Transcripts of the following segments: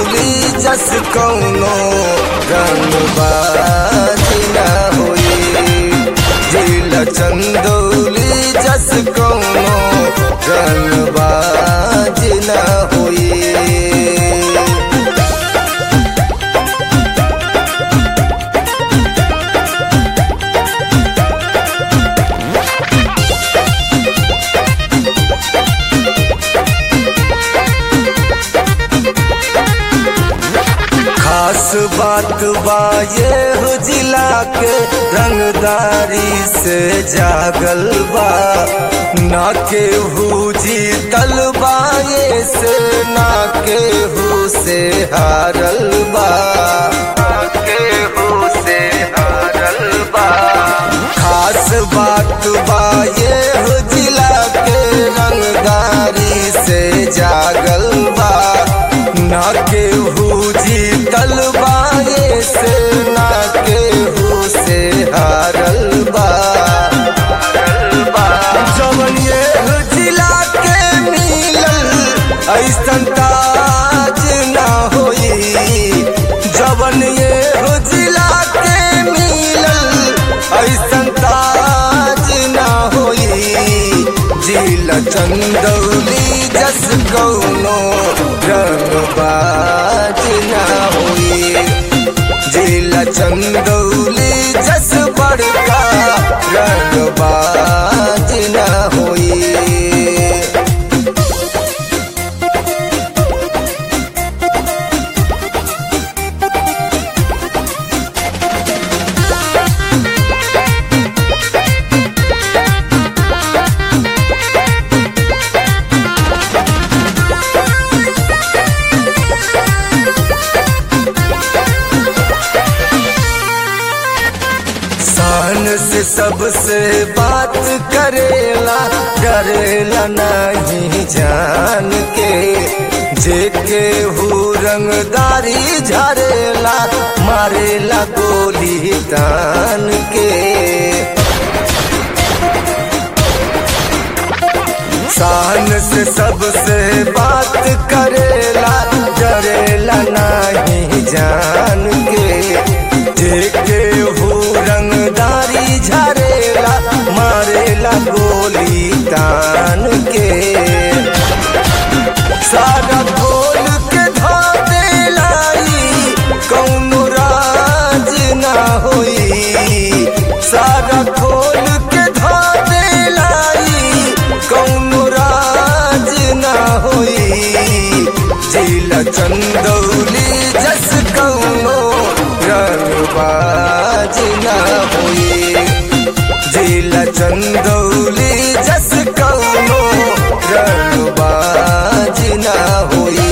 चंदौली जस कौनो रंगबाज न होई जिला चंदौली जस कौनो रंगबाज न होई खास बात बा ये हो जिला के रंगदारी से जागल बा ना के हु जीतल बा ये से ना के हु से हारल बा ना के हु से हारल बा खास बात बा ये हो जिला के रंगदारी से जागल बा ना के हु जीतल बा ये से ना के हु से हारल बा जवन ये हो जिला के मिलल ऐसन ताज ना होई जवन ये हो जिला के मिलल ऐसन ताज ना होई जिला चंदौली जस कौनो रंगबाज ना होई जिला चंदौली जस बड़का रंगबाज ना होई शान से सबसे बात करेला डरेला नहीं जान के जेके हु रंगदारी झरेला मारेला गोली तान के शान से सबसे बात करेला डरेला नहीं जान के जेके हु रंगदारी झरेला मारेला गोली तान के सारा खोल के धा देलाई कौनो राज ना होई सारा खोल के धा देलाई कौनो राज ना होई जिला चंदौली जस कौनो रंगबाज ना होई जिला चंदौली जस कौनो रंगबाज ना होई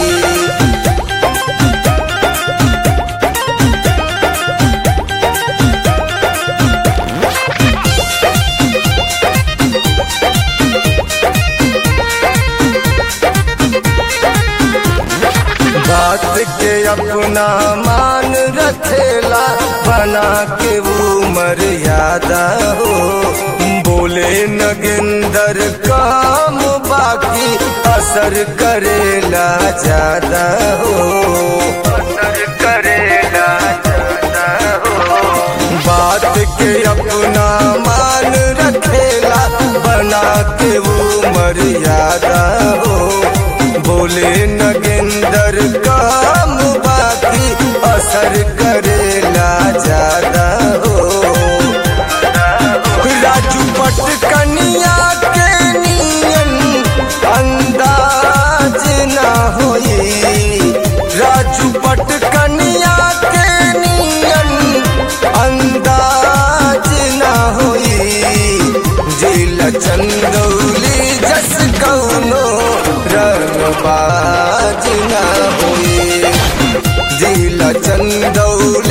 बात के अपना मान रखेला बना के वो मर्यादा हो बोले नगिंदर काम बाकी असर करेला ज्यादा हो असर करेला ज्यादा हो बात के अपना मान रखेला बना के वो मर्यादा हो बोले नगेंदर काम बाकी असर करेला ज्यादा हो राजू पट कनिया के नियन अंदाज ना होई राजू पट कनिया के नियन अंदाज ना होई जिला चंदौली जस कौनो रंगबाज ना होई जिला चंदौली